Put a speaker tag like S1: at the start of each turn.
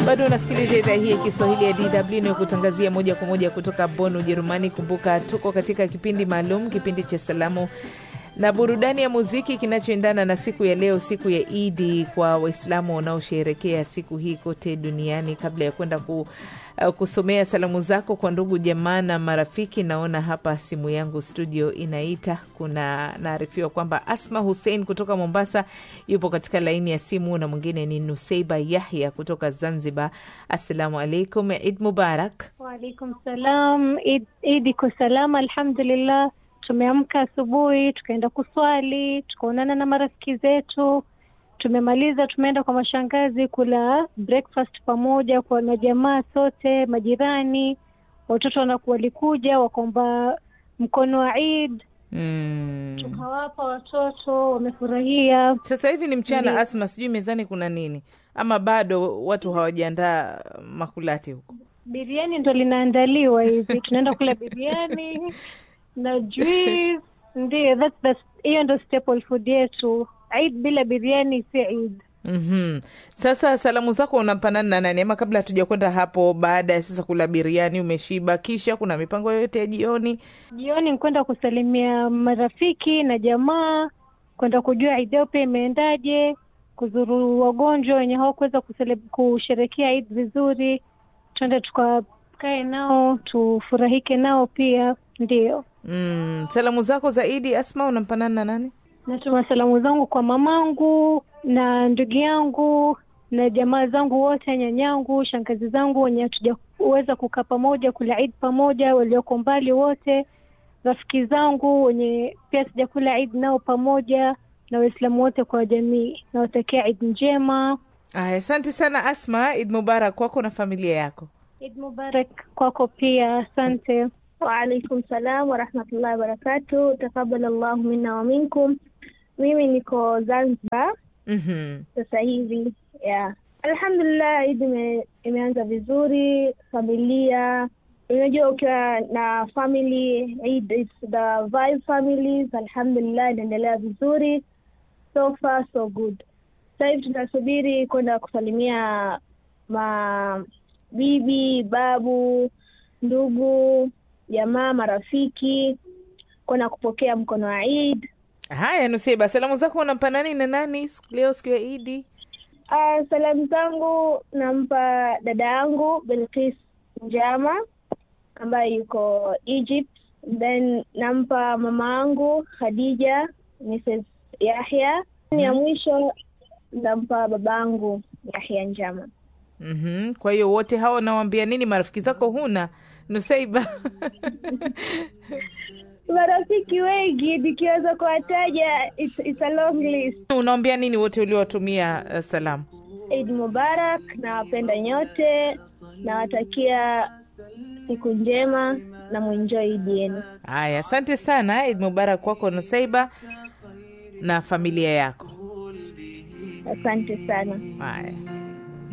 S1: Bado unasikiliza idhaa hii ya Kiswahili ya DW inayokutangazia moja kwa moja kutoka Bonn, Ujerumani. Kumbuka tuko katika kipindi maalum, kipindi cha salamu na burudani ya muziki kinachoendana na siku ya leo, siku ya Idi kwa Waislamu wanaosherekea siku hii kote duniani. Kabla ya kwenda ku, uh, kusomea salamu zako kwa ndugu jamaa na marafiki, naona hapa simu yangu studio inaita. Kuna naarifiwa kwamba Asma Hussein kutoka Mombasa yupo katika laini ya simu na mwingine ni Nuseiba Yahya kutoka Zanzibar. Assalamu alaikum, Id Mubarak.
S2: Waalaikum salam. Id, Id iko salama alhamdulillah. Tumeamka asubuhi tukaenda kuswali, tukaonana na marafiki zetu, tumemaliza, tumeenda kwa mashangazi kula breakfast pamoja kwa na jamaa sote, majirani, watoto wanaku walikuja wakaomba mkono wa Eid
S1: Mm.
S2: tukawapa watoto, wamefurahia.
S1: Sasa hivi ni mchana, Asma, sijui mezani kuna nini ama bado watu hawajaandaa makulati huko?
S2: Biriani ndo linaandaliwa hivi, tunaenda kula biriani na juice, ndio that's the hiyo ndo staple food yetu. Eid bila biriani si Eid.
S1: Mhm. Sasa salamu zako unampanana na nani? Ama kabla hatuja kwenda hapo, baada ya sasa kula biriani, umeshiba, kisha kuna mipango yoyote ya jioni?
S2: Jioni ni kwenda kusalimia marafiki na jamaa, kwenda kujua Eid yao pia imeendaje, kuzuru wagonjwa wenye hawakuweza kusele- kusherekea Eid vizuri, tuende tukakae nao tufurahike nao pia. Ndio
S1: Mm. Salamu zako zaidi, Asma, unampanana na nani?
S2: natuma salamu zangu kwa mamangu na ndugu yangu na jamaa zangu wote, nyanyangu, shangazi zangu wenye hatujaweza kukaa pamoja kula Eid pamoja, walioko mbali wote, rafiki zangu wenye pia sijakula Eid nao pamoja, na Waislamu wote kwa jamii, nawatakia Eid njema.
S1: Aya, asante sana Asma. Id Mubarak kwako na familia yako.
S2: Eid Mubarak kwako pia, asante.
S3: Waalaikum salam warahmatullahi wabarakatu. Takabal Allahu minna wa minkum. Mimi niko Zanzibar
S1: Mhm.
S3: sasa hivi yeah. Alhamdulillah, Idi ime, imeanza vizuri. Familia, unajua ukiwa na family Eid, it's the vibe families. Alhamdulillah, inaendelea vizuri, so far so good. Sasa hivi tunasubiri kwenda kusalimia ma bibi, babu, ndugu, jamaa, marafiki, kwenda kupokea mkono wa Eid.
S1: Haya, Nuseba, salamu zako unampa nani na nani siku- leo siku ya Idi?
S3: Uh, salamu zangu nampa dada yangu Belkis Njama ambaye yuko Egypt, then nampa mama yangu Khadija Mrs Yahya. Ya mwisho nampa babangu Yahya Njama.
S1: Mhm. Kwa hiyo wote hao unawambia nini? Marafiki zako huna Nusaiba?
S3: Marafiki wengi nikiweza kuwataja, it's, it's a long list.
S1: Unawambia nini wote uliowatumia uh, salamu?
S3: Eid Mubarak, nawapenda nyote, nawatakia siku njema na mwenjoy Eid yenu.
S1: Haya, asante sana. Id Mubarak kwako Nusaiba na familia yako.
S3: Asante sana.
S1: Haya.